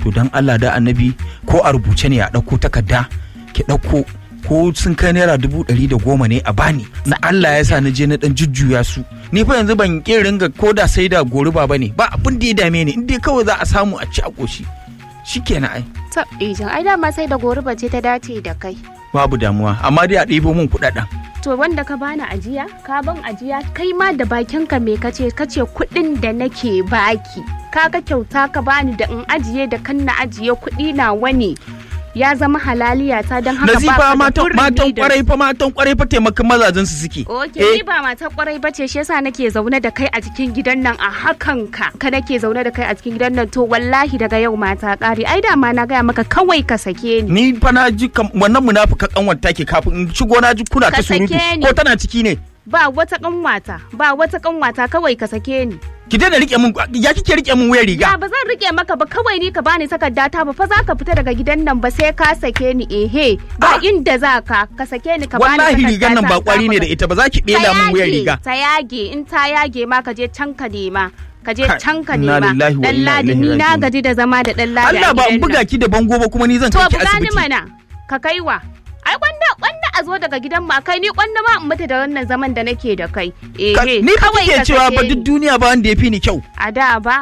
to dan Allah da annabi ko a rubuce ne a ɗauko takarda ki ɗauko ko sun kai naira dubu ɗari da goma ne a bani na Allah ya sa na je na ɗan jujjuya su ni fa yanzu ban ƙi ringa ko da sai da goruba ba ne ba abin da ya dame ni in dai kawai za a samu a ci a ƙoshi shikenan ai ta ijan ai dama sai da goruba ce ta dace da kai babu damuwa amma dai a ɗebo min kuɗaɗen to wanda ka bani ajiya ka ban ajiya kai ma da bakinka me kace kace kuɗin da nake baki kaga kyauta ka bani da in ajiye da kan na ajiye kuɗi na wani ya zama halaliya ta don haka nazifa ba matan matan kwarai fa matan kwarai fa taimakon mazajen su suke Oke, Eh, ni ba mata kwarai ba ce shi yasa nake zaune da kai a cikin gidan nan a hakan ka ka nake zaune da kai a cikin gidan nan to wallahi daga yau mata ƙari ai da ma na gaya maka kawai ka sake ni ni fa na ji kam- wannan munafika kanwar take kafin in shigo na ji kuna ta Ka surutu sake ni. ko tana ciki ne ba wata kanwata ba wata kanwata kawai ka sake ni ki daina rike min ya kike rike min wayar ya riga ba zan rike maka ba kawai ni ka bani takarda ta ba fa za ka fita daga gidan nan ba sai ka sake ni ehe Ah. ba inda za ka ka sake ni ka bani wallahi takarda rigan nan ta, ba kwari ne da ita ba za ki ta ɗela min wayar yage, riga ta yage in ta yage ma ka je can ka nema ka je Kai, can ka inna nema lillahi wa dan inna ladi ilaihi ni na raji'un. gaji da zama da dan ladi a Allah ba in gidan buga nan. ki da bango ba kuma ni zan to kai ki buga ni asibiti mana ka kaiwa ai kwanda kwanda a zo daga gidan ma kai ni kwanda ma in mutu da wannan zaman da nake da kai eh Ka- ni fa kawai kike ka cewa sake ba duk ni. duniya ba wanda ya fi ni kyau a da ba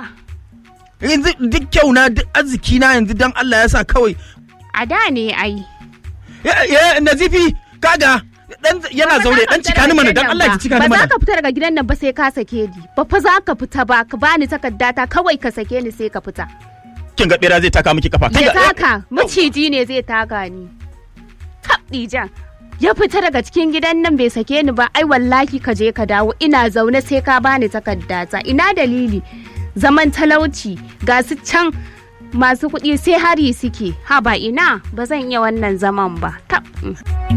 yanzu duk kyau na duk arziki na yanzu dan Allah ya sa kawai a da ne ai ya ya nazifi kaga dan yana Ba zaure za ka dan fita cika ni daga mana gidan dan nan Allah ba. ki cika ni ba mana za ka fita daga gidan nan ba sai ka sake ni ba fa za ka fita ba ka bani takarda ta kawai ka sake ni sai ka fita kin ga bera zai taka miki kafa ya Kinga- taka maciji ne zai taka ni tabdijan ya fita daga cikin gidan nan bai sake ni ba ai wallahi ka je ka dawo ina zaune sai ka bani takardata ina dalili zaman talauci ga su can masu kuɗi sai hari suke ha ba ina ba zan iya wannan zaman ba tab